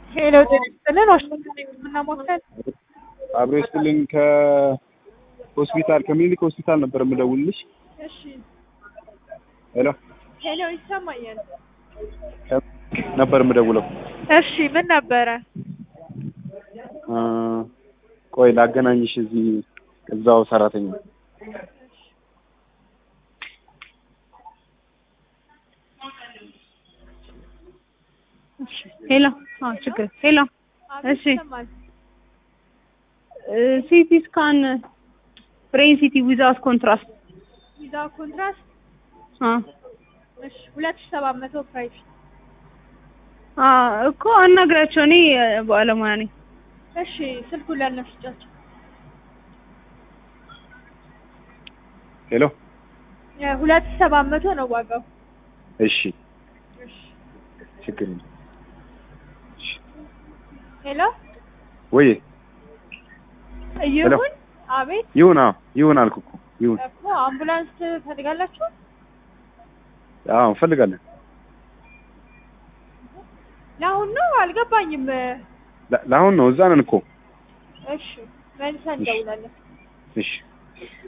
ሄሎ ጤና ይስጥልን ዋሽንግተን የህክምና ማዕከል አብሮ ይስጥልኝ ከሆስፒታል ከምኒልክ ሆስፒታል ነበር የምደውልልሽ። እሺ ሄሎ ሄሎ ይሰማኛል ነበር የምደውለው። እሺ ምን ነበረ አ፣ ቆይ ላገናኝሽ እዚህ እዛው ሰራተኛ ሄሎ አዎ ችግር ሄሎ አቤት እሺ። ይሰማል ሲቲ ስካን ብሬን ሲቲ ዊዛውት ኮንትራስት ቪዛ ኮንትራስት አ እሺ ሁለት ሺህ ሰባት መቶ ፕራይስ አ እኮ አናግራቸው እኔ ባለሙያ ነኝ። እሺ ስልኩን ለእነሱ ስጫቸው ሄሎ ሁለት ሺህ ሰባት መቶ ነው ዋጋው እሺ እሺ ችግር የለም። ሄሎ ወይ ይሁን አቤት ይሁን አዎ ይሁን አልኩ እኮ ይሁን እኮ አምቡላንስ ትፈልጋላችሁ አዎ እንፈልጋለን ለአሁን ነው አልገባኝም ለ- ለአሁን ነው እዛ ነን እኮ እሺ መልሰን እንደውላለን እሺ